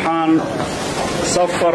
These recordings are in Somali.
waxaan safar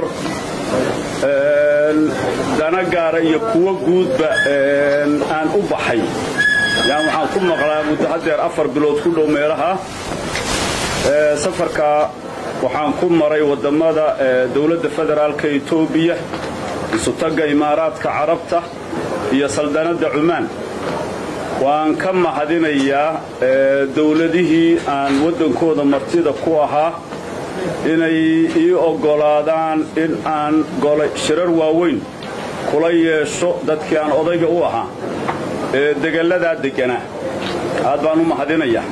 dana gaara iyo kuwo guudba aan u baxay yani waxaan ku maqlaa muddo haddeer afar bilood ku dhow meelaha safarka waxaan ku maray waddamada dowladda federaalka etoobiya isutagga imaaraadka carabta iyo saldanadda cumaan waan ka mahadinayaa dowladihii aan waddankooda martida ku ahaa inay ii oggolaadaan in aan shirar waaweyn kula yeesho dadkii aan odayga u ahaa ee degalladaa degganaa aad baan u mahadinayaa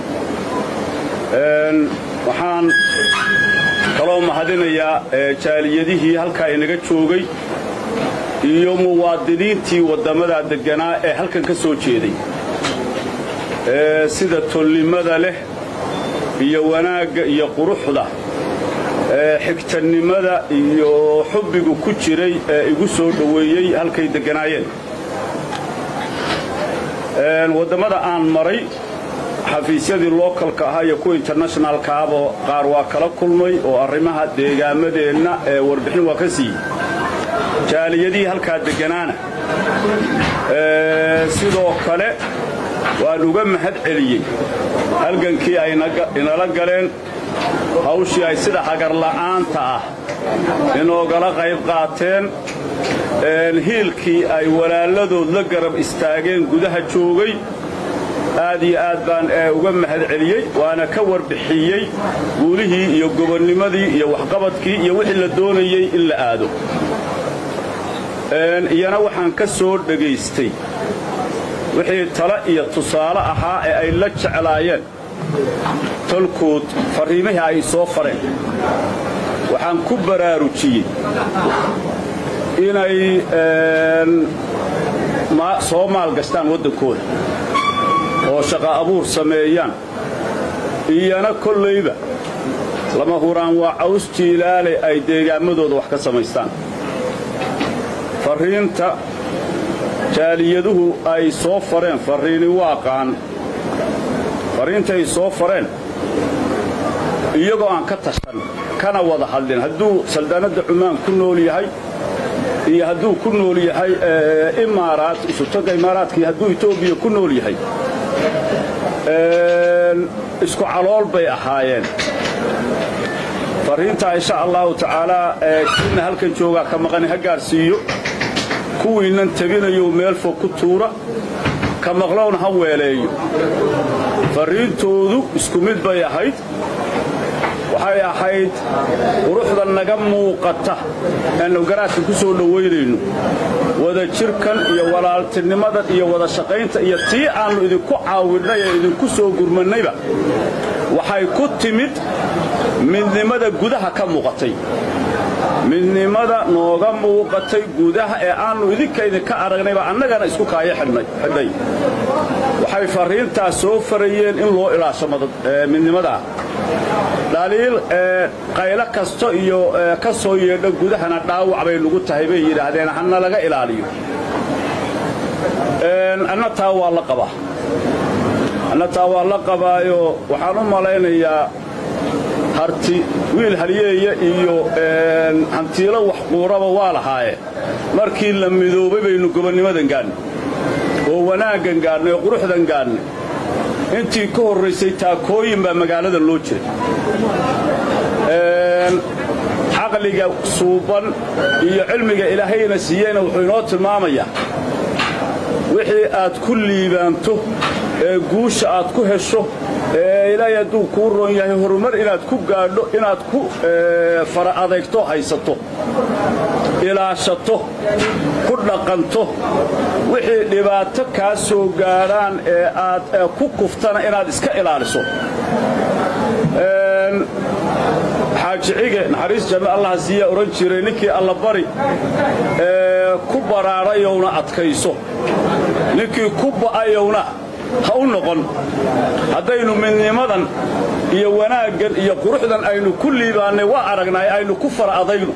waxaan kaloo mahadinayaa jaaliyadihii halkaa inaga joogay iyo muwaadiniintii waddammadaa degganaa ee halkan ka soo jeeday sida tolnimada leh iyo wanaagga iyo quruxda xigtannimada iyo xubbigu ku jiray ee igu soo dhoweeyey halkay degganaayeen wadammada aan maray xafiisyadii lookalka ahaa iyo kuwa internationalka ahba qaar waa kala kulmay oo arrimaha deegaamadeenna ee warbixin waa ka siiyey jaaliyadihii halkaa degganaana sidoo kale waan uga mahad celiyey halgankii ay inala galeen hawshii ay sida hagarla'aanta ah inoogala qayb qaateen hiilkii ay walaaladood la garab istaageen gudaha joogay aad iyo aad baan uga mahad celiyey waana ka warbixiyey guulihii iyo gobonnimadii iyo waxqabadkii iyo wixii la doonayey in la aado iyana waxaan ka soo dhegaystay wixii tale iyo tusaale ahaa ee ay la jeclaayeen tolkood farriimihii ay soo fareen waxaan ku baraarujiyey inay soo maalgashtaan waddankooda oo shaqa abuur sameeyaan iyana kollayba lama huraan waa caws jiilaale ay deegaammadooda wax ka samaystaan farriinta jaaliyyaduhu ay soo fareen farriini waaqaan farriinta ay soo fareen iyagoo aan ka tashan kana wada hadlin hadduu saldaanadda cumaan ku nool yahay iyo hadduu ku nool yahay imaaraat isutagga imaaraadkii hadduu etoobiya ku nool yahay isku calool bay ahaayeen farriintaa insha allahu tacaalaa kiina halkan joogaa ka maqani ha gaadhsiiyo kuwiinnan tabinayo meel fog ku tuura ka maqlowna ha weeleeyo farriintoodu isku mid bay ahayd waxay ahayd quruxda naga muuqata aannu garaadka ku soo dhowaynayno wada jirkan iyo walaaltinimadan iyo wada shaqaynta iyo tii aannu idinku caawinnay ee idinku soo gurmannayba waxay ku timid midnimada gudaha ka muuqatay midnimada nooga muuqatay gudaha ee aannu idinka idinka aragnayba annagana isku kaayo xidhay waxay farriintaas soo farayeen in loo ilaasho midnimadaa dhaliil qaylo kasto iyo ka soo yeedho gudahana dhaawac bay nugu tahay bay yidhaahdeen hana laga ilaaliyo anna taa waa la qabaa anna taa waa la qabaayo waxaan u malaynayaa harti wiil halyeeya iyo hantiilo wax quuraba waa lahaaye markii la midoobay baynu gobonnimadan gaadhnay oo wanaaggan gaadhnay oo quruxdan gaadhnay intii ka horraysay taakooyin baa magaalada loo jiray caqliga suuban iyo cilmiga ilaahayna siiyeyna wuxuu inoo tilmaamayaa wixii aad ku liibaanto ee guusha aad ku hesho ee ilaahay hadduu kuu roon yahay horumar inaad ku gaadho inaad ku fara adeegto haysato ilaashato ku dhaqanto wixii dhibaato kaa soo gaadhaan ee aad ku kuftana inaad iska ilaaliso xaajicige naxariis janno allaha siiya odhan jiray ninkii allabari ee ku baraarayowna adkayso ninkii ku ba'ayowna ha u noqon haddaynu midnimadan iyo wanaaggan iyo quruxdan aynu ku liibaannay waa aragnay aynu ku fara adayno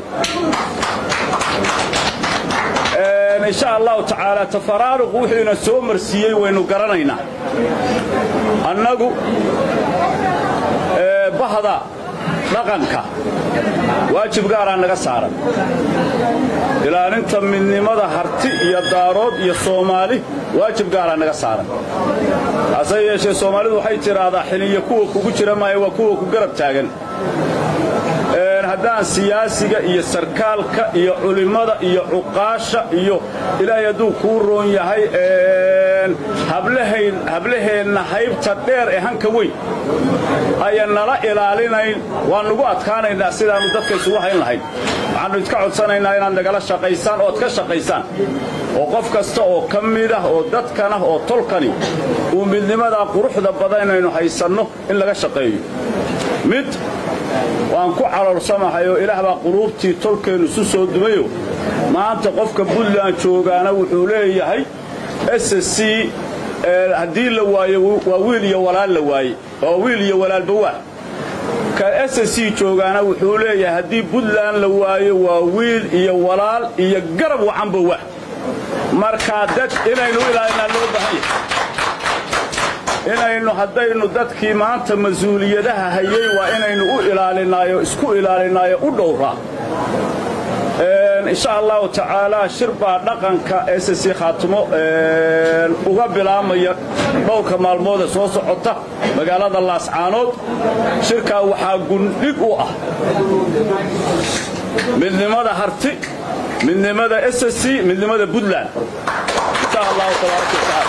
insha allahu tacaala tafaraaruqu wuxuuna soo marsiiyey waynu garanaynaa annagu bahda dhaqanka waajib gaaraa naga saaran ilaalinta midnimada harti iyo daarood iyo soomaali waajib gaaraa naga saaran hase yeeshee soomaalidu waxay tidhaahdaa xiliya kuwa kugu jira maayo waa kuwa ku garab taagan haddaan siyaasiga iyo sarkaalka iyo culimmada iyo cuqaasha iyo ilaahay hadduu kuu roon yahay hablaheenna haybta dheer ee hanka weyn ayan nala ilaalinayn waan nugu adkaanaynaa sidaannu dadka isugu hayn lahayn waxaannu idka codsanaynaa inaad nagala shaqaysaan ood ka shaqaysaan oo qof kasta oo ka mid ah oo dadkanah oo tolkani uu midnimadaa quruxda badan inaynu haysanno in laga shaqeeyo mid waan ku caloolsamahay oo ilaah baa quluubtii tolkeennu isu soo dumayo maanta qofka buntland joogaana wuxuu leeyahay s c haddii la waayo waa wiil iyo walaal la waaye waa wiil iyo walaalba waa ka s c joogaana wuxuu leeyahay haddii buntland la waayo waa wiil iyo walaal iyo garab wacanba waa markaa dad inaynu ilaalinaa loo baahan yahay inaynu haddaynu dadkii maanta mas-uuliyadaha hayey waa inaynu u ilaalinaayo isku ilaalinaayo u dhowraa insha allahu tacaalaa shir baa dhaqanka s c khaatimo uga bilaabmaya dhowrka maalmoodee soo socota magaalada laascaanood shirkaa waxaa gundhig u ah midnimada harti midnimada s c midnimada puntland insha allahu tabaaraka watacaala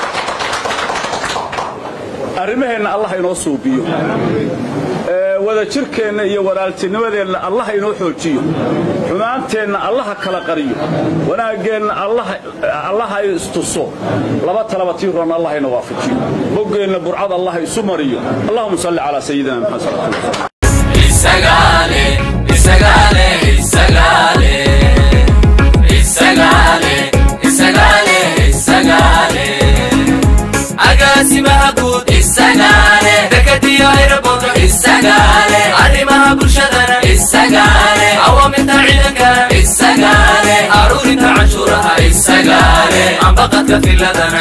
arrimaheenna allah inoo suubiyo wadajirkeenna iyo walaaltinimadeenna allah inoo xoojiyo xumaanteenna allaha kala qariyo wanaaggeenna allaha istuso laba talaba tiiroon allah ina waafajiyo boggeenna burcad allah isu mariyo allahuma salli calaa sayidina maxamed dekadiyo ayraboodo arrimaha bulshadana awaamirta ciidankana aruurinta canshuuraha ambaqadka filadana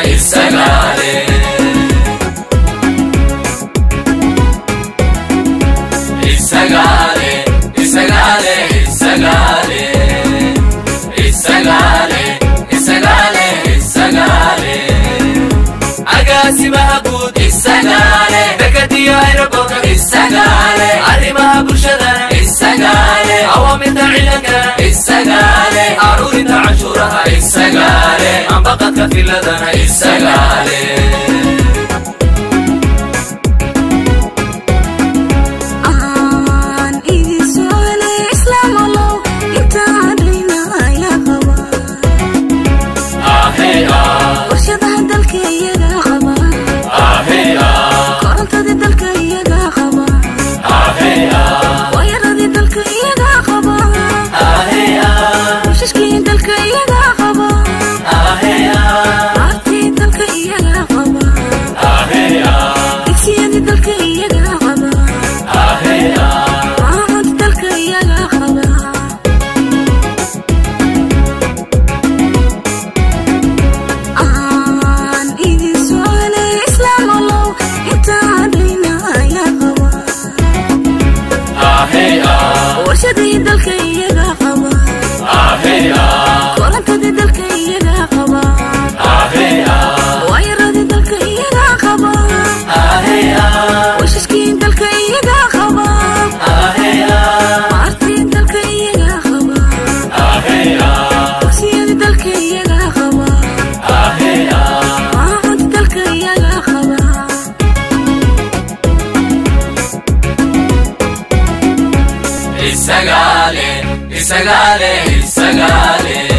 agaasimaha guud dekadiyo ayraboodo arrimaha bulshadana awaamirta ciidankana aruurinta canshuuraha ambaqadka filadana isagale isagale isagale